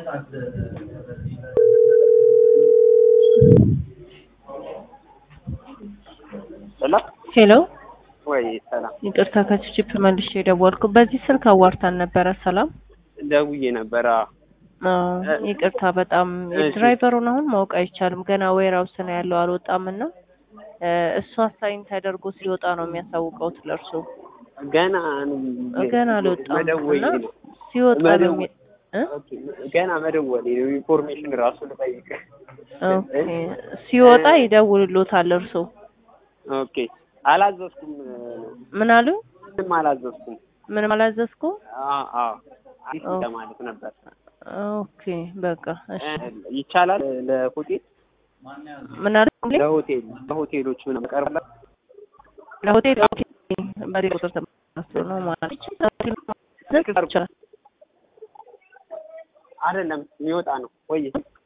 ሰላም ሄሎ ወይ ሰላም ይቅርታ ከችፕ መልሼ የደወልኩ በዚህ ስልክ አዋርታን ነበረ። ሰላም ደውዬ ነበረ። አዎ፣ ይቅርታ በጣም እሺ። ድራይቨሩን አሁን ማወቅ አይቻልም። ገና ዌርሃውስ ነው ያለው አልወጣም እና እ እሱ አሳይን ተደርጎ ሲወጣ ነው የሚያሳውቀው ለእርሱ ገና ገና አልወጣም መደወሌ እና ነው። ሲወጣ ነው መደወ- የሚ- እ? ኦኬ፣ ገና መደወሌ ነው። ኢንፎርሜሽን ራሱ ልጠይቅ። ኦኬ ሲወጣ ይደውልሎታል እርሱ ኦኬ፣ አላዘዝኩም። ምን አሉ? ምንም አላዘዝኩም። ምንም አላዘዝኩ። አዎ አዎ፣ አዲስ ኦ። ለማለት ነበር። ኦኬ በቃ እሺ። ይቻላል ለሆቴል ምን አሉ? ለሆቴል ለሆቴሎች ምናምን ቀርባላ ለሆቴል ኦኬ በዚህ ቁጥር ተመስሎ ነው ማለት ይችላል። አይደለም የሚወጣ ነው ወይ